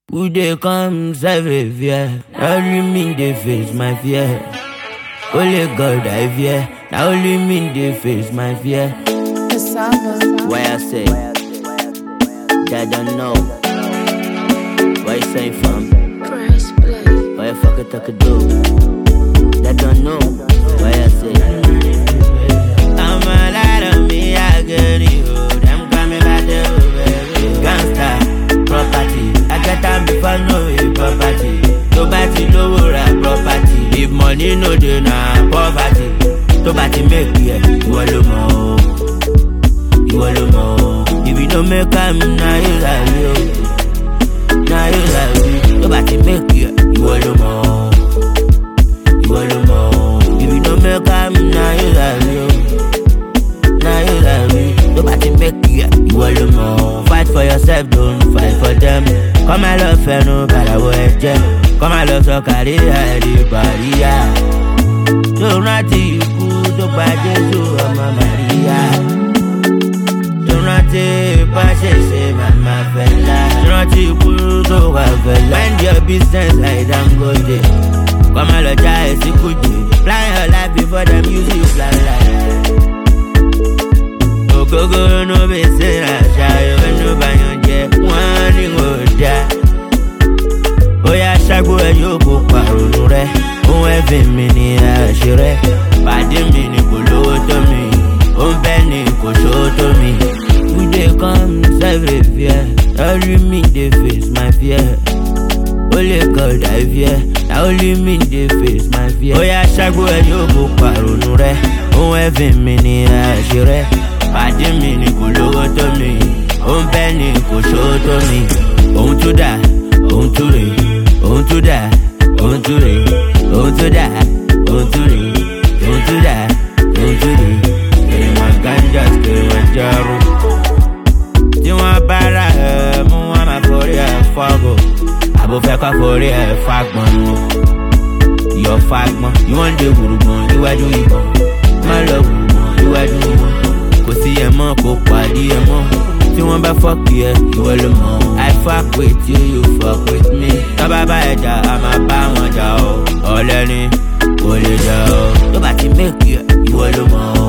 Who dey come Savior? Only me dey face my fear. Only God I fear. Now only me dey face my fear. Cassava. Why I say that don't know. Why you saying from? Press play. Why you fuck it, I could do? That don't know. Why I say I'm a lot of me, I get you. Them coming back to baby. Gangsta property. I get time before no way property. Nobody know ra property. If money no dey na poverty. Tó bá ti make yẹ, ìwọ ló mọ̀ o. Ìwọ ló mọ̀ o. If you no make am, na you sabi o. Na you sabi. Tó bá ti make yẹ, ìwọ ló mọ̀ o. Ìwọ ló mọ̀ o. If you no make am, na you sabi o. Na you sabi. Tó bá ti make yẹ, ìwọ ló mọ̀ o. Fight for yourself, don't fight for them. Kọ́ máa lọ fẹnu bàràwọ̀ ẹ̀jẹ̀. Kọ́ máa lọ sọ kárí ẹ̀rí bàríyá. Tó rántí ikú tó gba Jésù ọmọ Màríyá. Tó rántí bá ṣe ṣe màmá fẹ́lá. Tó rántí ikú tó wà fẹ́lá. Mind your business like Dangote. Kọ́ máa lọ já ẹ̀sìn kùjì. Plan your life before them use you plan life. Ògógóró ló bẹ ṣe àṣà ìwé ló bá yan jẹ. Wọ́n ní kò dáa. Ó yá ṣágbó ẹ yóò kó pàrònú rẹ. Ohun ẹ̀fìn mi ni àṣírẹ. Pàdé mi ni kò lówó tó mi. Ó ń bẹ́ ni kò ṣòwò tó mi. We dey come every fear. Only me dey face my fear. Only God I fear. Na only me dey face my fear. Ó yá ṣágbó ẹ yóò kó pàrònú rẹ. Ohun ẹ̀fìn mi ni àṣírẹ. Pàdé mi ni kò lówó tó mi. Ó ń bẹ́ ni kò ṣòwò tó mi. Ohun tó dà, ohun tó rè, ohun tó dà, ohun tó rè, ohun tó dà, ohun tó rè, ohun tó dà, ohun tó rè. Kèrèmọ̀ gánjà kèrèmọ̀ járó. Tí wọ́n bá ra ẹ̀ mú wọn máa forí ẹ̀ fọ́gò. Àbúfẹ́ kọ́ forí ẹ̀ fagbọ̀n nù. Yọ fagbọ̀n, ìwọ́n ń de gbùrùgbọ̀n iwájú ìbọn. Má lọ gbùrùgbọ̀n iwájú ìbọn. Kò sí ẹ̀ mọ́ kò pàdé ẹ̀ mọ́. Tí wọ́n bá fọ́ọ̀kì ẹ̀ ìwọ ló mọ̀. I fuck with you, you fuck with me. Tọ́ba bá ẹ̀ jà, a máa bá wọn jà o. Ọ̀lẹ́ni kò lè jà o. Tó bá ti make ẹ̀ ìwọ ló mọ̀ o.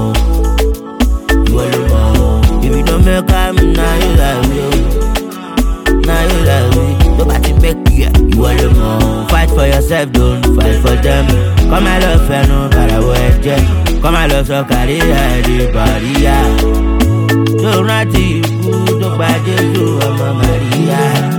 Ìwọ ló mọ̀ o. If you no make am, na you sabi o. Na you sabi. Tó bá ti make ẹ̀ ìwọ ló mọ̀ o. Fight for yourself, don't fight for them. Kọ́ máa lọ fẹnu bàràwọ̀ ẹ̀jẹ̀. Kọ́ máa lọ sọ kárí ẹ̀rí bàríyá. Tó rántí ikú tó gba Jésù ọmọ Màríyá.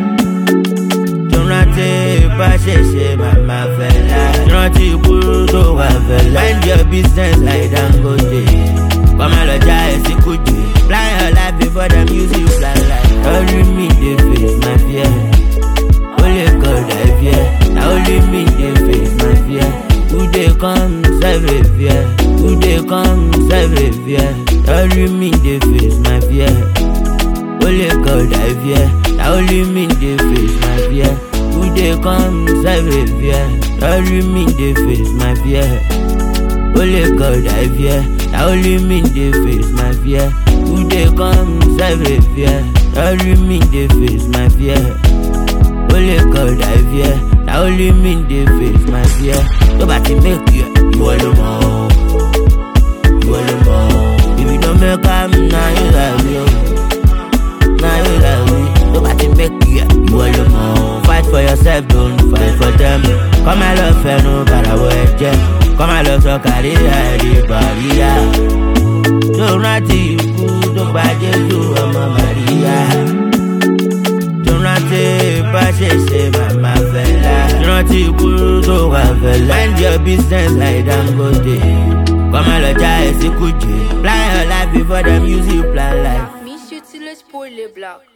Tó rántí bá ṣe ṣe màmá fẹ́lá. Tó rántí ikú tó wà fẹ́lá. Mind your business like Dangote. Kọ́ máa lọ já ẹ̀sìn kùjì. Plan your life before them use you plan life. Only me dey face my fear. Only God I fear. Na only me dey face my fear. Who dey come Savior? Who dey come Savior? Only me dey face my fear. Only God I fear. Na only me dey face my fear. Who dey come Savior? Only me dey face my fear. Only God I fear. Na only me dey face my fear. Who dey come Savior? Only me dey face my fear. Only God I fear. Na only me dey face my fear. Tó bá ti make yẹ, ìwọ ló mọ̀ o. Ìwọ ló mọ̀ o. If you no make am, na you sabi o. Na you sabi. Tó bá ti make yẹ, ìwọ ló mọ̀ o. Fight for yourself, don't fight for them. Kọ́ máa lọ fẹnu bàràwọ̀ ẹ̀jẹ̀. Kọ́ máa lọ sọ kárí ẹ̀rí bàríyá. Tó rántí ikú tó gba Jésù ọmọ Màríyá. Tó rántí bá ṣe ṣe màmá fẹ́lá. Tó rántí ikú tó wà fẹ́lá. Mind your business like Dangote. Kọ́ máa lọ já ẹ̀sìn kùjì. Plan your life before them use you plan life. Miss you till it's poorly black.